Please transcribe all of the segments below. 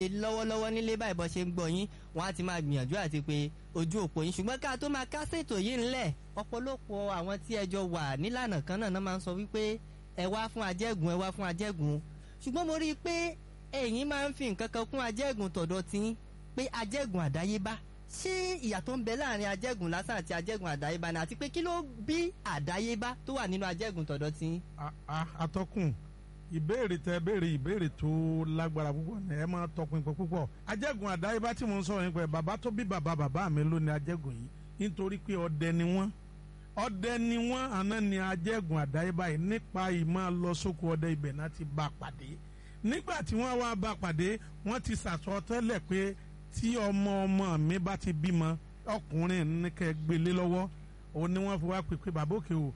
lọ́wọ́lọ́wọ́ nílé báyìí bọ́ ṣe ń gbọ́ yín wọ́n á ti máa gbìyànjú àti pé ojú òpó yín ṣùgbọ́n ká tó máa kásètò yìí ńlẹ̀ ọ̀pọ̀lọpọ̀ àwọn tí ẹjọ́ wà nílànà kan náà náà máa ń sọ wípé ẹ wá fún ajẹ́gùn ẹ wá fún ajẹ́gùn ṣùgbọ́n mo rí i pé ẹ̀yin máa ń fi nǹkan kan kún ajẹ́gùn tọ̀dọ̀ tí pé ajẹ́gùn àdáyébá ṣé ìyàtọ̀ ń bẹ láàrin ajẹ́gùn lásán àti ajẹ́gùn àdáyébá ni àti pé kí ló bí àdáyébá tó wà nínú ajẹ́gùn tọ̀dọ̀ tí. atọ́kùn ìbéèrè tẹ béèrè ìbéèrè tó lágbára púpọ̀ ní ẹ máa tọpinpin púpọ̀ ajẹ́gùn àdáyébá tí mo ń sọ̀rọ̀ nípa ẹ̀ bàbá tó bí bàbá bàbá mi ló ní ajẹ́gùn yìí nítorí pé ọdẹ ni wọ́n ọdẹ ni wọ́n àná ni ajẹ́gùn àdáyébá yìí nípa ìmọ̀ lọ sóko ọdẹ ibẹ̀ náà ti bá pàdé nígbà tí wọ́n wá bá pàdé wọ́n ti sàsọ tẹ́lẹ̀ pé tí ọmọ ọmọ mi bá ti bímọ ọkùnrin ní kẹ́ gbélé lọ́wọ́ òun ni wọ́n fi wá pè pé bàbá òkè o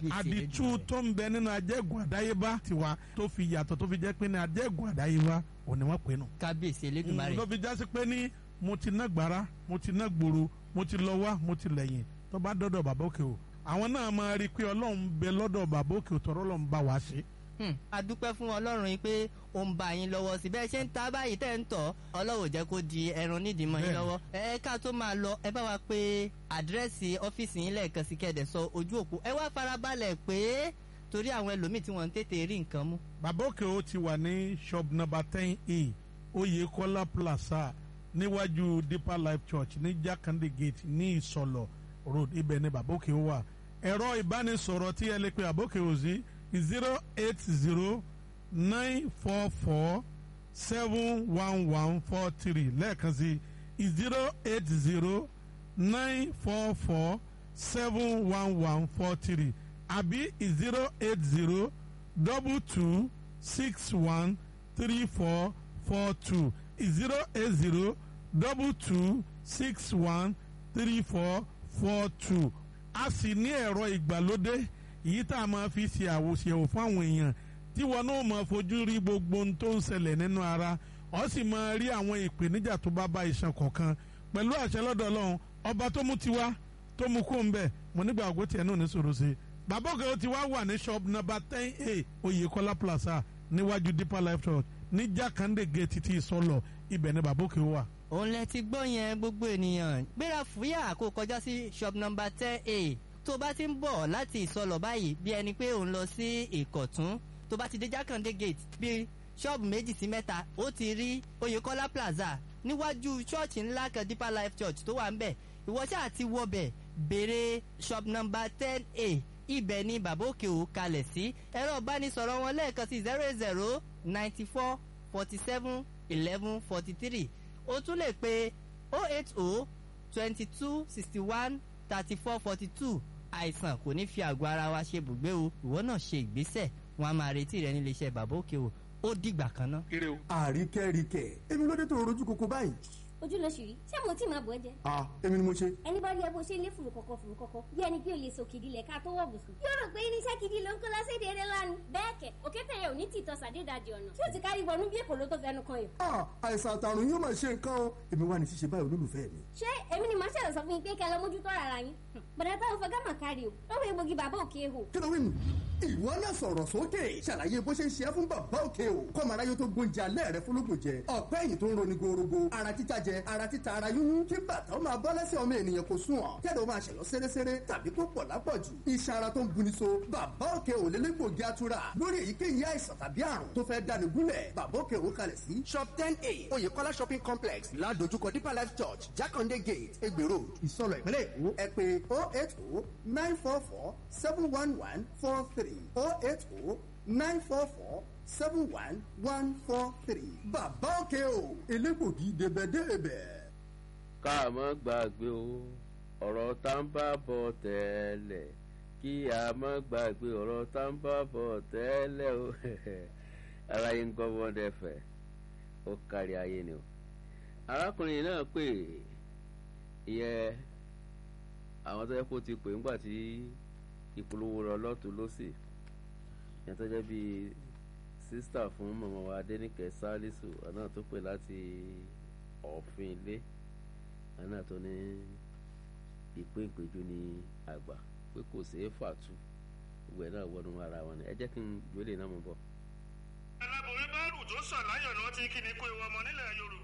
àdìtú tó ń bẹ nínú ajẹ́gùn àdáyébá tiwa tó fi yàtọ̀ tó fi jẹ́ pé ní ajẹ́gùn àdáyébá òun ni wọ́n pè nù. kábíyèsí elédùnmarè. ló fi jásí pé ní mo ti ná gbàrà mo ti ná gbòòrò mo ti lọ wá mo ti lẹ́yìn tó bá dọ́dọ̀ bàbá òkè o àwọn náà máa rí i pé ọlọ́run bẹ lọ́dọ̀ bàbá òkè o tọ́rọ́ lọ́n bá wa ṣe a dúpẹ́ fún ọlọ́run yìí pé ó ń bá yín lọ́wọ́ sí bẹ́ẹ̀ ṣe ń ta báyìí tẹ́ ń tọ̀ ọlọ́run jẹ́ kó di ẹran nídìí mọ́ yín lọ́wọ́ ẹ ká tó máa lọ ẹ bá wa pé àdírẹ́sì ọ́fíìsì yín lẹ́ẹ̀kan sí kẹ́ẹ̀dẹ̀ sọ ojú òpó ẹ wá farabalẹ̀ pé torí àwọn ẹlòmíì tí wọ́n ń tètè rí nǹkan mú. bàbá òkè ó ti wà ní shop number ten e Oyèkọ́lá plaza níwájú Deeper Life Church ní Jákàndé gate ní Ìsọlọ̀ road ibẹ̀ ni bàbá òkè ó wà ẹ̀rọ ìbánisọ̀rọ̀ tí ẹ lè pe bàbá òkè ó sí zero eight zero nine four four seven one one four three lẹ́ẹ̀kan sí zero eight zero nine four four seven one one four three àbí zero eight zero double two six one three four four two zero eight zero double two six one three four four two a sì ní ẹ̀rọ ìgbàlódé èyí tá a máa fi ṣe àwòṣèwò fún àwọn èèyàn tí wọn náà máa fojú rí gbogbo ohun tó ń ṣẹlẹ̀ nínú ara ọ sì máa rí àwọn ìpèníjà tó bá bá iṣan kọ̀ọ̀kan pẹ̀lú àṣẹ lọ́dọ̀ ọlọ́run ọba tó mú tiwa tó mú kó ń bẹ̀ mo nígbà ògbó tiẹ̀ náà ní sòrò sí i bàbá òkè ó ti wá wà ní shop number ten a Oyèkọ́lá plaza níwájú Deeper Life Church ní Jákàndé gate ti Ìsọlọ̀ ibẹ̀ ni bàbá òkè wà. òun lẹ ti gbọ́ yẹn gbogbo ènìyàn gbéra fúyà kó kọjá sí shop number ten a tó bá ti ń bọ̀ láti ìsọlọ̀ báyìí bí ẹni pé òun lọ sí ìkọ̀tún tó bá ti dé jákàndé gate bí ṣọ́ọ̀bù méjì sí mẹ́ta ó ti rí oyèkọ́lá plaza níwájú ṣọ́ọ̀ṣì ńlá kan deeper life church tó wà ń bẹ̀ ìwọ ṣáà ti wọbẹ̀ béèrè shop number ten a ibẹ̀ ni bàbá òkè ò kalẹ̀ sí ẹ̀rọ ìbánisọ̀rọ̀ wọn lẹ́ẹ̀kan sí zero zero ninety four forty seven eleven forty three o tún lè pe oh eight oh twenty two sixty one thirty four forty two àìsàn kò ní fi àgọ́ ara wa ṣe bùgbé o ìwọ náà ṣe ìgbésẹ̀ wọn a máa retí rẹ nílé iṣẹ́ bàbá òkè o ó dìgbà kan ná. àríkẹ́ríkẹ́ èmi ló dé tó rojú koko báyìí. ojú ló ṣì rí ṣé mo tí máa bọ̀ ẹ́ jẹ. ah èmi ni mo ṣe. ẹni bá rí ẹ bó ṣe lé fùrù kọ̀kọ̀ fùrù kọ̀kọ̀ bí ẹni pé o lè sòkìdí lẹ̀ ká tó wọ̀ bùsùn. yóò rò pé irinṣẹ́ gidi ló ń kó lọ́sẹ̀dẹ̀ eré lánàá. bẹ́ẹ̀ kẹ̀ òkété yẹn ò ní tìtọ́ sàdédàjì ọ̀nà tí ó ti kárí wọnú bí èkó ló tó fẹnu kan yìí. ah àìsàn àtàrùn yóò máa ṣe nǹkan o èmi wà ní ṣíṣe báyìí olólùfẹ́ mi. ṣé èmi ni màá ṣẹlẹ̀ sọ fún yín pé kẹ́ lọ mójútó ara yín. bọ̀dá táwọn fẹ́ gámà kárí o lọ́wọ́ egbògi bàbá òkè ehò. kí ló wí nù. ìwọ náà sọ̀rọ̀ sókè ṣàlàyé bó ṣe ń ṣe é fún bàbá òkè o kọ́mọ aráyé tó gbóúnjẹ alẹ́ rẹ fúnlógún jẹ ọ̀pẹ́ ẹ̀yìn tó ń roni gorogo ara títa jẹ ara títa ara yúnyún kí bàtà ó máa bọ́ lẹ́sẹ̀ ọmọ ènìyàn kò sùn ọ̀ kẹ́lẹ́ ó máa ṣẹ̀lọ́ sẹ́rẹ́sẹ́rẹ́ tàbí tó pọ̀ lápọ̀jù iṣan ara tó ń buni so bàbá òkè ò lélẹ́gbògi atura lórí èyíkéyìí àìsàn tàbí àrùn tó fẹ́ dáni gúnlẹ̀ bàbá òkè ò kalẹ̀ sí. shop ten a oyèkọ́lá shopping complex ládojúkọ deeper life church jákàndé gate egbè road ìsọlọ̀ ìpínlẹ̀ èkó ẹ pé oh eight oh nine four four seven one one four three oh eight oh nine four four seven one one four three bàbá òkè ò elégbògi débẹ̀débẹ̀ ká mọ́ gbàgbé o ọ̀rọ̀ tá ń bá bọ̀ tẹ́lẹ̀ kí a mọ́ gbàgbé ọ̀rọ̀ tá ń bá bọ̀ tẹ́lẹ̀ o ara yín gbọ́ wọ́n dẹ́fẹ̀ ó kárí ayé ni o arákùnrin náà pè ìyẹ àwọn tó yẹ kó ti pè ńgbà tí ìpolówó rọ lọ́tún lọ́sì yẹn tó jẹ́ bíi sísítà fún mọ̀mọ́ wa adẹ́nìkẹ́ sálísù ọ̀nà tó pè láti ọ̀fin ilé àná tó ní ìpín ìpéjú ní àgbà pé kò ṣeé fàtú gbogbo ẹ̀ náà wọnú ara wọn ni ẹ jẹ́ kí n gbélé náà mọ̀ bọ̀. aláboyún bá rù tó sàn láyọ̀ ni wọ́n ti kí ni kó ewu ọmọ nílẹ̀ yorùbá.